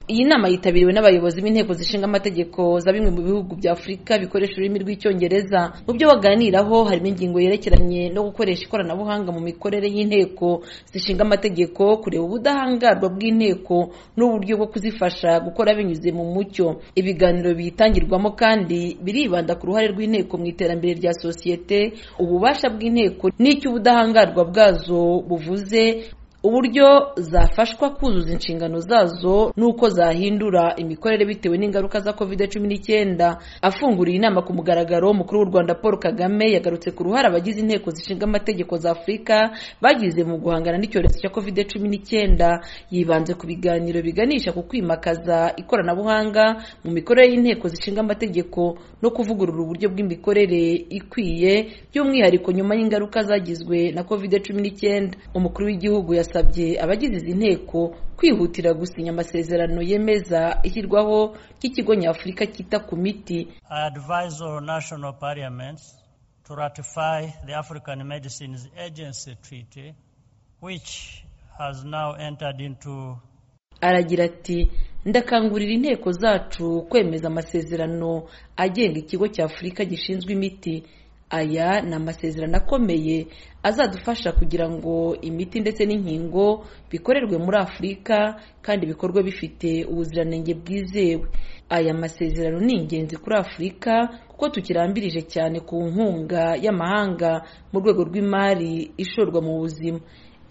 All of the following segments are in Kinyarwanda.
iyi nama yitabiriwe n'abayobozi b'inteko zishinga amategeko za bimwe mu bihugu bya afurika bikoresha ururimi rw'icyongereza mu byo baganiraho harimo ingingo yerekeranye no gukoresha ikoranabuhanga mu mikorere y'inteko zishinga amategeko kureba ubudahangarwa bw'inteko n'uburyo bwo kuzifasha gukora binyuze mu mucyo ibiganiro biyitangirwamo kandi biribanda ku ruhare rw'inteko mu iterambere rya sosiyete ububasha bw'inteko n'icyo ubudahangarwa bwazo buvuze uburyo zafashwa kuzuza inshingano zazo n'uko zahindura imikorere bitewe n'ingaruka za covid cumi n'icyenda afunguriye inama ku mugaragaro umukuru w'u rwanda paul kagame yagarutse ku ruhare abagize inteko zishinga amategeko za afurika bagize mu guhangana n'icyorezo cya covid cumi n'icyenda yibanze ku biganiro biganisha ku kwimakaza ikoranabuhanga mu mikorere y'inteko zishinga amategeko no kuvugurura uburyo bw'imikorere ikwiye by'umwihariko nyuma y'ingaruka zagizwe na covid cumi n'icyenda umukuru w'igihugu yas yasabye abagize izi nteko kwihutira gusinya amasezerano yemeza ishyirwaho ry'ikigo nyafurika cyita ku miti aragira ati ndakangurira inteko zacu kwemeza amasezerano agenga ikigo cy'afurika gishinzwe imiti aya ni amasezerano akomeye azadufasha kugira ngo imiti ndetse n'inkingo bikorerwe muri afurika kandi bikorwe bifite ubuziranenge bwizewe aya masezerano ni ingenzi kuri afurika kuko tukirambirije cyane ku nkunga y'amahanga mu rwego rw'imari ishorwa mu buzima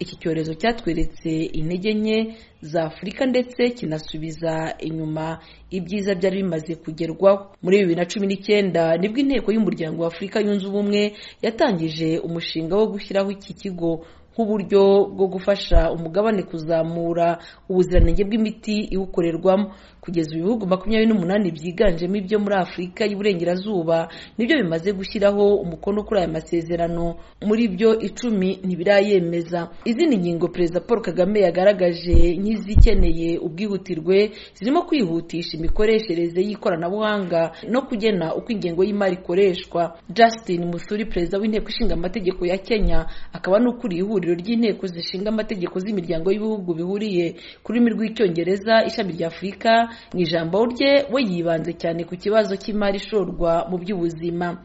iki cyorezo cyatweretse intege nke za afurika ndetse kinasubiza inyuma ibyiza byari bimaze kugerwaho muri bibiri na cumi n'icyenda nibwo inteko y'umuryango wa afurika yunze ubumwe yatangije umushinga wo gushyiraho iki kigo nk'uburyo bwo gufasha umugabane kuzamura ubuziranenge bw'imiti iwukorerwamo kugeza ibihugu makumyabiri n'umunani byiganjemo ibyo muri afurika y'uburengerazuba nibyo bimaze gushyiraho umukono kuri aya masezerano muri byo icumi ntibirayemeza izindi ngingo perezida paul kagame yagaragaje nk'izikeneye ubwihutirwe zirimo kwihutisha imikoreshereze y'ikoranabuhanga no kugena uko ingengo y'imari ikoreshwa justin musuri perezida w'inteko ishinga amategeko ya kenya akaba n'ukuriye ihuriro ry'inteko zishinga amategeko z'imiryango y'ibihugu bihuriye ku rurimi rw'icyongereza ishami rya afurika mu ijambo rye we yibanze cyane ku kibazo cy'imari ishorwa mu by'ubuzima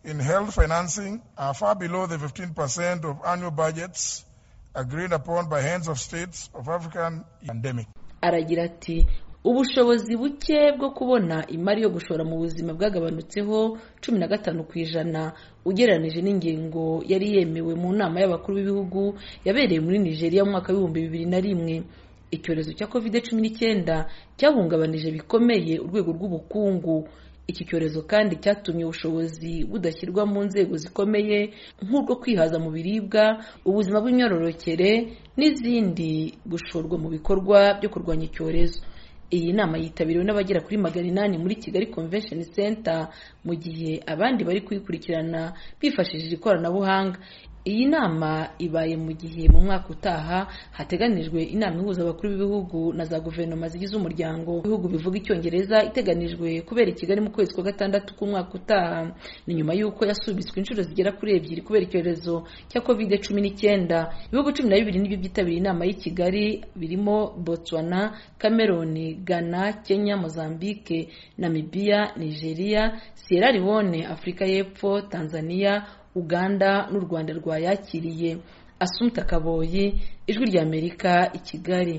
in health financing are far below the 15% of annual budgets agreed upon by heads of states of African pandemic. Aragira ati ubushobozi buke bwo kubona imari yo gushora mu buzima bwagabanutseho cumi na gatanu ku ijana ugereranyije n'ingingo yari yemewe mu nama y'abakuru b'ibihugu yabereye muri nigeria mu mwaka w'ibihumbi bibiri na rimwe icyorezo cya covid cumi n'icyenda cyahungabanije bikomeye urwego rw'ubukungu iki cyorezo kandi cyatumye ubushobozi budashyirwa mu nzego zikomeye nk'ubwo kwihaza mu biribwa ubuzima bw'imyororokere n'izindi gushorwa mu bikorwa byo kurwanya icyorezo iyi nama yitabiriwe n'abagera kuri magana inani muri kigali convention center mu gihe abandi bari kuyikurikirana bifashishije ikoranabuhanga iyi nama ibaye mu gihe mu mwaka utaha hateganijwe inama ihuza abakuru b'ibihugu na za guverinoma zigize umuryango w'ibihugu bivuga icyongereza iteganijwe kubera i kigali mu kwezi kwa gatandatu k'umwaka utaha ni nyuma y'uko yasubitswe inshuro zigera kuri ebyiri kubera icyorezo cya covid cumi n'icyenda ibihugu cumi na bibiri nibyo byitabiriye inama y'i kigali birimo botswana cameroon ghana kenya mozambique namibia nigeria sierra leone afurika y'epfo tanzania uganda n'u rwanda rwayakiriye asumta kaboyi ijwi ry'amerika i kigali